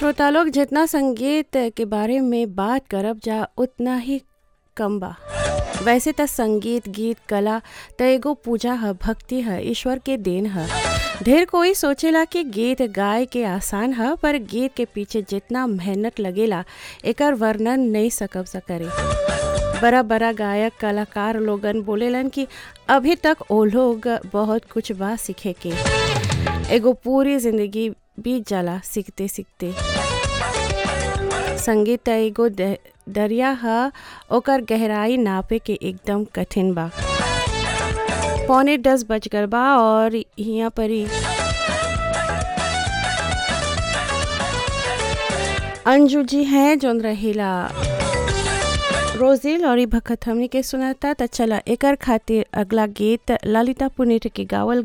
श्रोता लोग जितना संगीत के बारे में बात करब जा उतना ही कम बा वैसे त संगीत गीत कला त एगो पूजा ह भक्ति ह ईश्वर के देन ह ढेर कोई सोचेला कि गीत गाए के आसान ह पर गीत के पीछे जितना मेहनत लगेला एकर वर्णन नहीं सकब सा करे बड़ा बड़ा गायक कलाकार लोगन बोलेलन कि अभी तक ओ लोग बहुत कुछ बा सीखे के एगो पूरी जिंदगी बीत जाला सीखते सीखते संगीत त एगो द- दरिया ह ओकर गहराई नापे के एकदम कठिन बा पौने दस बज गल बा और यहाँ पर ही अंजू जी हैं जोन रहेला रोजिल और ई भखत हमनी के सुनाता त चला एकर खातिर अगला गीत ललिता पुनेट के गावल